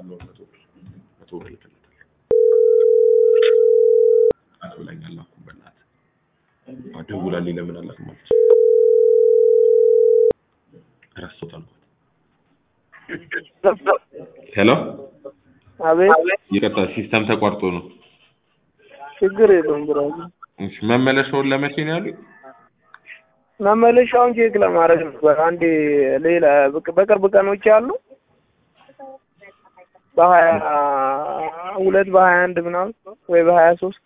እልክለታለሁ መቶ ብር መቶ ብር እልክለታለሁ። አስብላኝ አላኩም በእናትህ አዎ፣ ደውላልኝ ለምን አላክም አለች። ረሳሁት አልኳት። ሄሎ አቤት ይቅርታ ሲስተም ተቋርጦ ነው። ችግር የለውም ብራዘር። እሺ መመለሻውን ለመቼ ነው ያሉኝ? መመለሻውን ቼክ ለማድረግ ነበር። አንዴ ሌላ በቅ- በቅርብ ቀኖች አሉ በሀያ ሁለት በሀያ አንድ ምናምን ወይ በሀያ ሶስት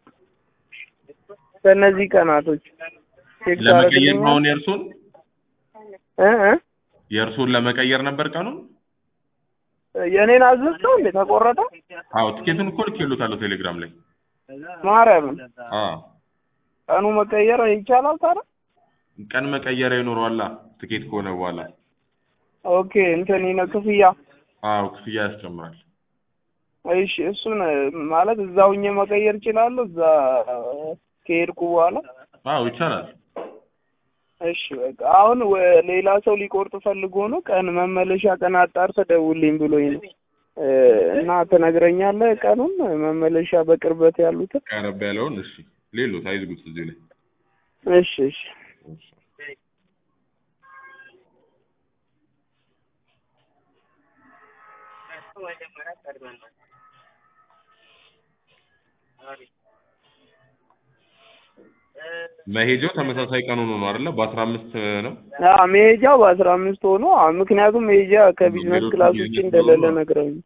በእነዚህ ቀናቶች ቼክ ለመቀየር ታደርግልኛለህ? ነው አሁን የእርሶን እ እ የእርሶን ለመቀየር ነበር ቀኑን? የእኔን አዘዝከው እንዴ ተቆረጠ? አዎ ትኬቱን እኮ ልኬልዎታለሁ ቴሌግራም ላይ። ማርያምን አዎ ቀኑ መቀየር ይቻላል ታዲያ? ቀን መቀየሪያ ይኖረዋላ ትኬት ከሆነ በኋላ። ኦኬ እንትን ነው ክፍያ። አዎ ክፍያ ያስጨምራል። እሺ እሱን ማለት እዛው ሆኜ መቀየር እችላለሁ እዛ ከሄድኩ በኋላ? አዎ ይቻላል። እሺ በቃ አሁን ወ- ሌላ ሰው ሊቆርጥ ፈልጎ ነው ቀን መመለሻ ቀን አጣርተህ ደውልኝ ብሎኝ ነው እ እና ትነግረኛለህ ቀኑን መመለሻ በቅርበት ያሉትን? ቀረብ ያለውን እሺ ሌሎት አይዝጉት እዚህ ላይ እሺ እሺ መሄጃው ተመሳሳይ ቀኑ ነው ነው አይደለ? በአስራ አምስት ነው። አዎ መሄጃው በአስራ አምስት ሆኖ አዎ፣ ምክንያቱም መሄጃ ከቢዝነስ ሌሎቹ ክላስ ውጭ ቢዝነስ እንደሌለ ስለሆኑ ነው። ነግረውኝ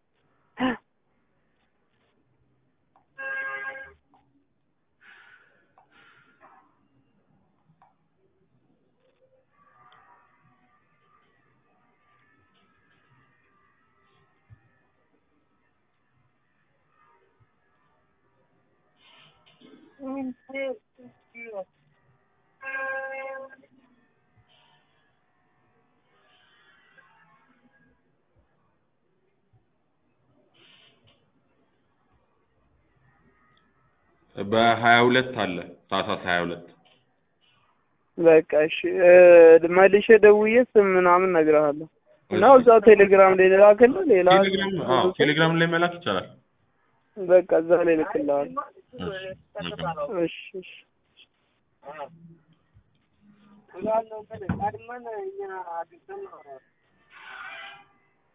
በሀያ ሁለት አለ ታህሳስ ሀያ ሁለት በቃ እሺ እ መልሼ ደውዬ ስም ምናምን እነግርሃለሁ እና እዛው ቴሌግራም ላይ ልላክልህ ሌላ ቴሌግራም አዎ ቴሌግራም ላይ መላክ ይቻላል። በቃ እዛ ላይ ልክልሃለሁ እሺ መልካም። እሺ እሺ